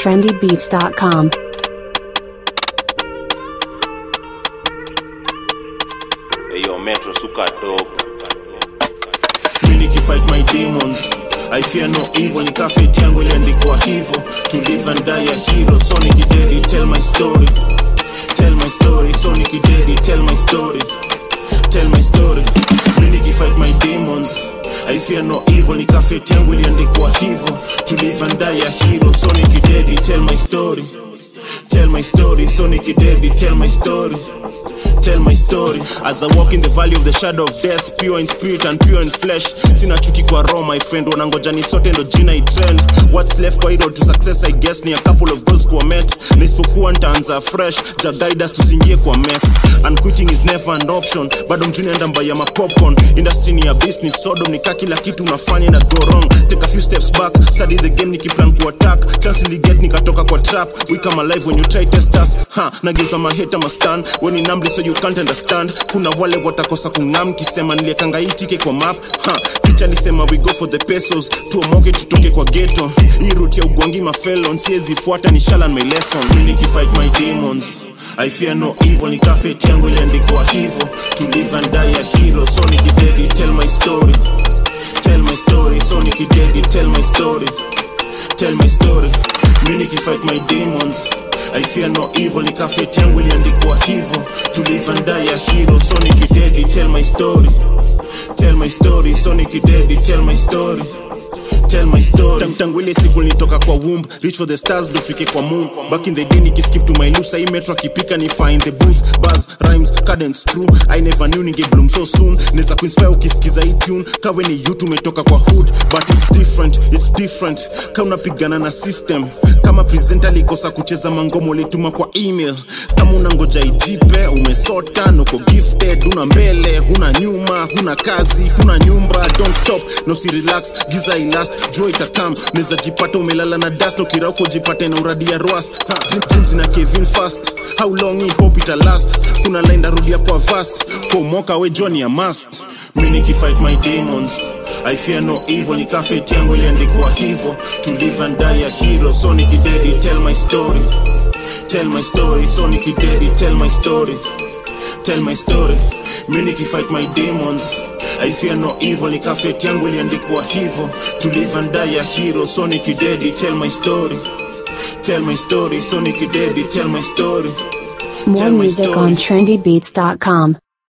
trendybeats.com. Eyo Metro suka dogo. Mimi nikifight my demons I fear no evil nikafeti yangu iliandikwa hivyo to live and die a hero so nikidedi tell my story tell my story so nikidedi tell my story tell my story Mimi nikifight my demons I fear no evil nikafeti yangu iliandikwa hivyo to live and die a hero so nikidedi tell my story tell my story so nikidedi tell my story tell my story as i walk in the valley of the shadow of death pure in spirit and pure in flesh sina chuki kwa roho my friend wanangoja ni sote ndo jina itrend what's left kwa hii road to success i guess ni a couple of goals kuwa met nisipokuwa ntaanza fresh ja guide us tusiingie kwa mess and quitting is never an option bado mjuni enda mbaya ma popcorn industry ni ya business sodom nika kila kitu unafanya na go wrong take a few steps back study the game nikiplan ku attack chance niliget nikatoka kwa trap we come alive when you try test us ha nageuza maheta mastan when in numbly so you can't understand kuna wale watakosa kung'am kisema niliekanga hii tike kwa map ha picha lisema we go for the pesos tuomoke tutoke kwa ghetto hii route ya ugwangi mafelon siezi fuata ni shalan my lesson Mimi nikifight my demons I fear no evil nikafeti yangu iliandikwa hivyo to live and die a hero so nikidedi tell my story tell my story so nikidedi tell my story tell my story mi nikifight my demons I fear no evil nikafeti yangu iliandikwa hivyo to live and die a hero so nikidedi tell my story tell my story so nikidedi tell my story tell my story Tang- tangu ile siku nilitoka kwa womb reach for the stars dofike kwa moon back in the day nikiskip to my loose hii metro akipika ni find the booth buzz rhymes cadence true i never knew ninge bloom so soon neza kuinspire ukisikiza hii tune kawe ni you tumetoka kwa hood but it's different it's different ka unapigana na system kama presenter alikosa kucheza mangomo ulituma kwa email kama unangoja ijipe umesota nuko gifted una mbele huna nyuma huna kazi huna nyumba don't stop no si relax giza ilast jua itakam neza jipata umelala na dust ukirauko jipate na uradi ya roas Ha, dream- dreams na kevin fast how long hii hope ita last kuna line darudia kwa vas komoka we jua ni ya must mi nikifight my demons i fear no evil nikafeti yangu iliandikwa hivyo to live and die a hero so nikidedi tell my story tell my story so nikidedi tell my story tell my story mi nikifight my demons i fear no evil nikafeti yangu iliandikwa hivyo to live and die a hero so nikidedi tell my story tell my story so nikidedi tell my story More Tell my music story. on trendybeats.com.